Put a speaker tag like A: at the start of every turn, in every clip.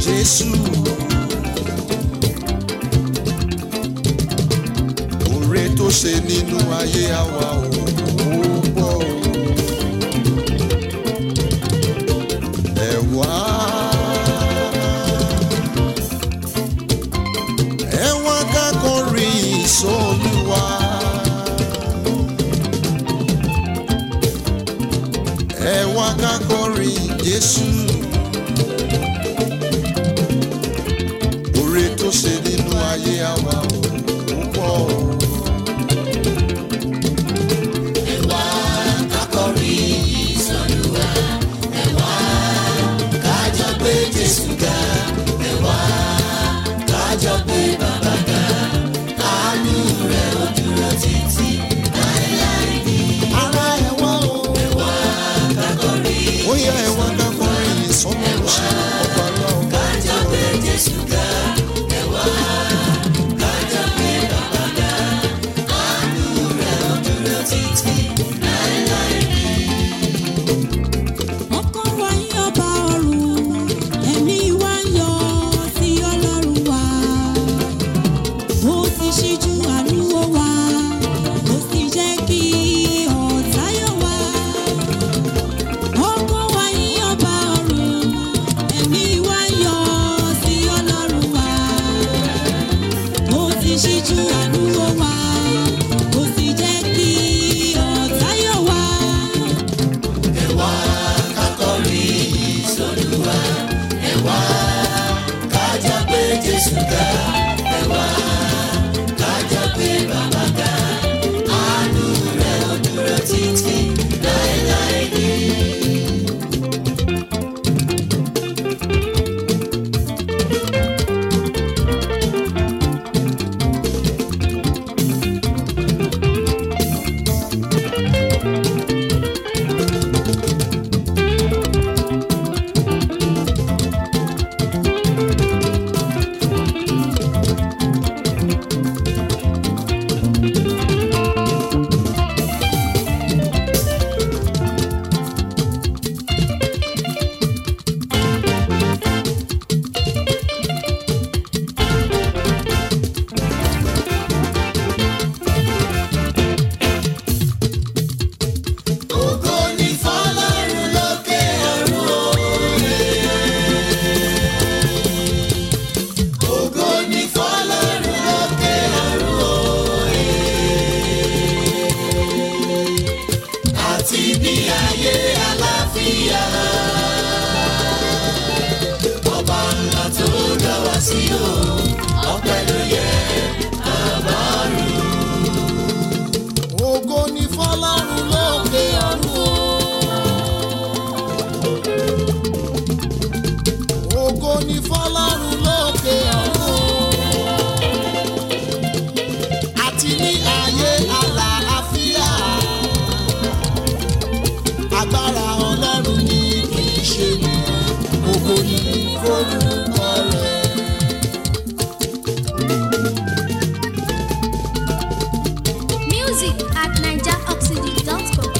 A: Jésù. Oore tó ṣe nínú ayé àwa ò pọ̀ o. Ẹ wá. Ẹ wá ká kọrin sólúwa. Ẹ wá ká kọrin Jésù. Oore tó ṣe nínú ayé àwa ò pọ̀ o. Ara ẹ wá o. Ó yá ẹ wá ká kọrin ìsọmọlú sí ọba lọ́wọ́.
B: ọkàn wa yín ọba ọ̀run ẹ̀mí wa ń yọ sí ọlọ́run wa ó ti ṣíjú àánú wò wá ó sì jẹ́ kí ọ̀tá yọ̀ wá ọkàn wa yín ọba ọ̀run ẹ̀mí wa ń yọ sí ọlọ́run wa ó ti ṣíjú àánú wò wá ó sì jẹ́ kí ọ̀tá yọ̀ wá.
A: Ògo ni fọ́lọ́run lókè ọ̀run o. Ògo ni fọ́lọ́run lókè ọ̀run o. Àti ní ayé àlàáfíà. Agbára Ọlọ́run ni kì í ṣe nìyẹn. Ògo ni forúkọ rẹ̀.
C: Music at NigerOxygen.com.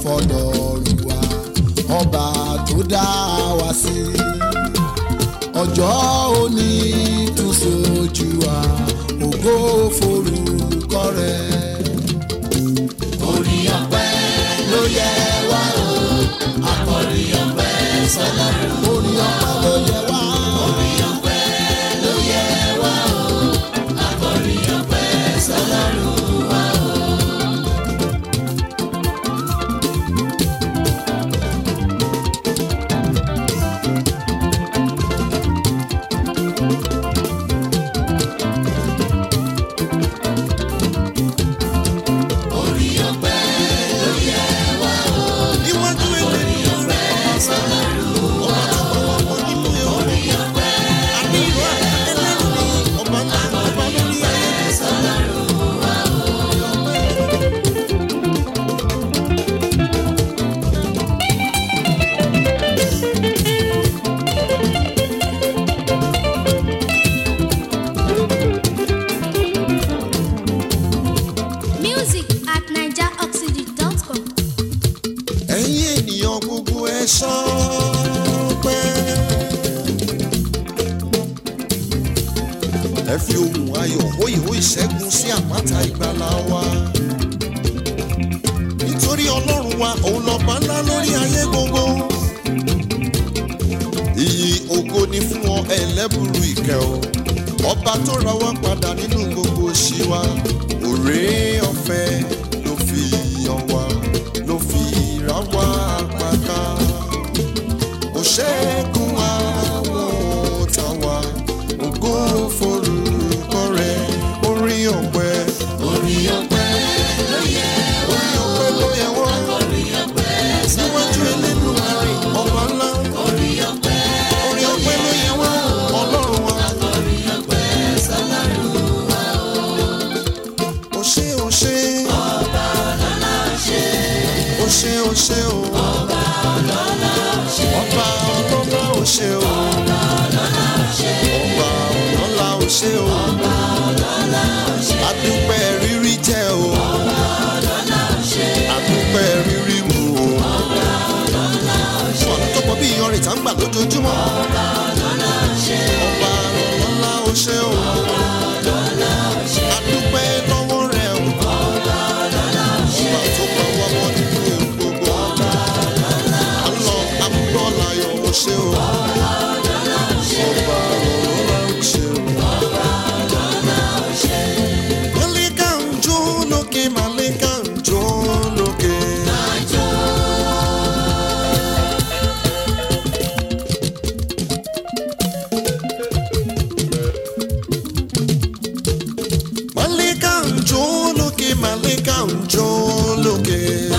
A: fọlọ́run wa ọba tó dá wa sí ọjọ́ òní tún sojú wa ògo forúkọ rẹ̀. orí ọpẹ́ ló yẹ wá o akọrí ọpẹ́ sọ́lọ́run. orí ọpẹ́ ló yẹ wá. orí ọpẹ́ ló yẹ wá o akọrí ọpẹ́ sọ́lọ́run wa o. orí ọpẹ́ ló yẹ wá o.
D: níwájú èlé
A: ọpẹ́ sọ́lọ́run wa o.
D: ọmọ nínú ewu
A: orí ọpẹ́
D: àbí ìlú ẹlẹ́rù ni ọba ńlá ọba lórí ayé.
A: sọ́lọ́run wa o.
C: Music at NigerOxygen.com.
D: ẹ̀yin ènìyàn gbogbo ẹ ṣọpẹ́. ẹ fi ohùn ayọ̀ hóyìhó ìṣẹ́gun sí àpáta ìgbàlà wa. nítorí ọlọ́run wa òun lọ́ba ńlá lórí ayé gbogbo. iyì ògo ni fún ọ ẹlẹ́bùrú ìkẹ́ o. ọba tó ra wá padà nínú gbogbo òṣì wa. òré ọ̀fẹ́ ló fi yàn wá ló fi ra wá padà. ó ṣẹ́gun àwọn ọ̀tá wa ògo forúkọ rẹ̀ orí ọ̀pẹ.
A: orí ọpẹ́ ló yẹ wá
D: orí ọ̀pẹ ló yẹ wá
A: orí ọpẹ́
D: níwájú elénu àárẹ̀ ọba ńlá.
A: orí ọpẹ́
D: orí ọ̀pẹ ló yẹ wá ọlọ́run wa.
A: orí ọpẹ́ sọ́lọ́run wa o.
D: ó ṣe ó ṣe
A: ọba ọlọ́lá ṣe
D: ó ṣe ó ṣe o.
A: ọba ọlọ́lá ṣe
D: ọba ọlọ́lá ó ṣe o.
A: ọba ọlọ́lá ṣe
D: ọba ọlọ́lá ó ṣe o.
A: ọba ọlọ́lá ṣe
D: adúpẹ́ rírí jẹ́ o.
A: ọba ọlọ́lá ṣe
D: adúpẹ́ rírí mu o.
A: ọba ọlọ́lá ṣe
D: ọ̀nà tó pọ̀ bí iyanrìn tá ń gbà lójoojúmọ́.
A: ọba ọlọ́lá ṣe
D: ọba ọlọ́lá ó ṣe o.
A: ọba ọlọ́lá ṣe
D: adúpẹ́ lọ́wọ́ rẹ̀ o.
A: ọba ọlọ́lá ṣe
D: ọba tó pa wá mọ́ nínú ewu gbogbo.
A: ọba ọlọ́lá
D: àlọ́ àbúrò láyọ̀ ó ṣe o.
A: ọba ọlọ́lá ṣe
D: ọba ọlọ́lá ó ṣe o.
A: ọba ọlọ́lá ṣe.
D: Màlẹ́kà ń jó lókè, màlẹ́kà ń jó lókè. Màlẹ́kà ń jó lókè, màlẹ́kà ń jó lókè.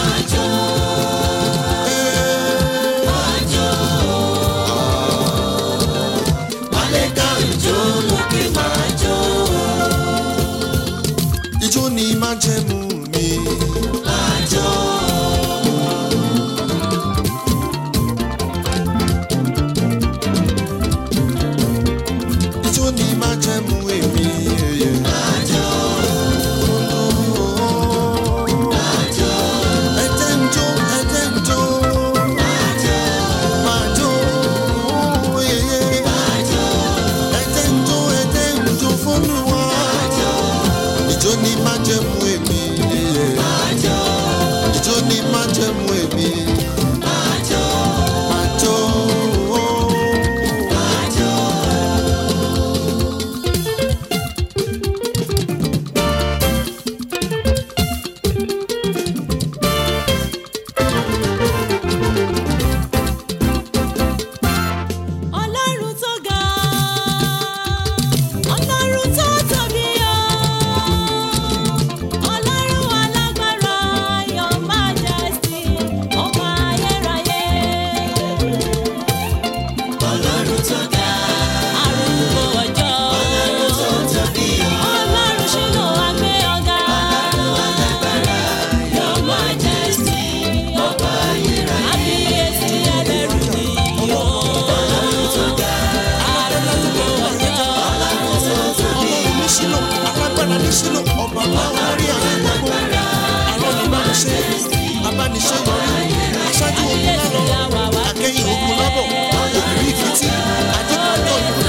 A: Màlẹ́kà ń jó lókè máa jó.
D: Ijó ni májẹ̀mú mi.
A: Máa jó.
D: Ijó ni májẹ̀mú èmi.
A: Máa jó. Máa jó.
D: Ẹ̀jẹ̀ ń jó, ẹ̀jẹ̀ ń jó.
A: Máa jó.
D: Máa jó, yeye.
A: Máa jó.
D: Ẹ̀jẹ̀ ń jó, ẹ̀jẹ̀ ń jó f'Olúwa.
A: Máa jó.
D: Ijó ni májẹ̀mú èmi.
A: Máa jó.
D: Ijó ni májẹ̀mú èmi.
A: Máa jó.
D: Máa jó.
A: Máa jó.
B: ọlọ́run tó ga ọlọ́run tó tóbi o ọlọ́run alágbára your majesty ọba ayérayé
A: Ọlọ́run tó ga.
B: arúgbó ọjọ́
A: Ọlọ́run tó tóbi o.
B: ọlọ́run ṣínú àgbẹ̀ ọ̀gá
A: Your Majesty, ọba ayérayé.
B: àbíyèsí ẹlẹ́rù ni o
A: Ọlọ́run tó ga.
B: arúgbó ọjọ́
A: Ọlọ́run tó tóbi
D: Ọlọ́run ní sílò, alágbára ní sílò, ọba láwọn orí ayé gbogbo. Àrọ́ ni máa ń ṣe. abániṣẹ́yọrí aṣáájú ogun lálọ́ akẹ́yìn ogun lábọ̀ òbí ìfitì ajínigbọ́ ìlú